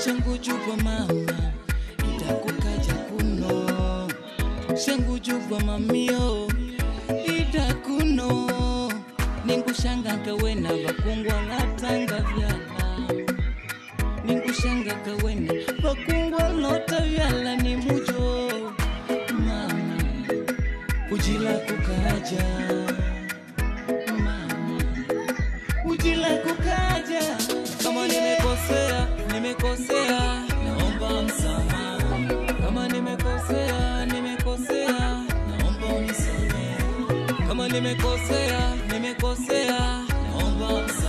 shangu jubwa mama itakukaja kuno shangu jubwa mamio itakuno ningushanga kawena vakungwa latanga vyala ningushanga kawena vakungwa lota vyala ni mujo mama ujila kukaja mama ujila kukaja kama nimekosea nimekosea naomba msamaha kama nimekosea nimekosea naomba unisamehe kama nimekosea nimekosea naomba msamaha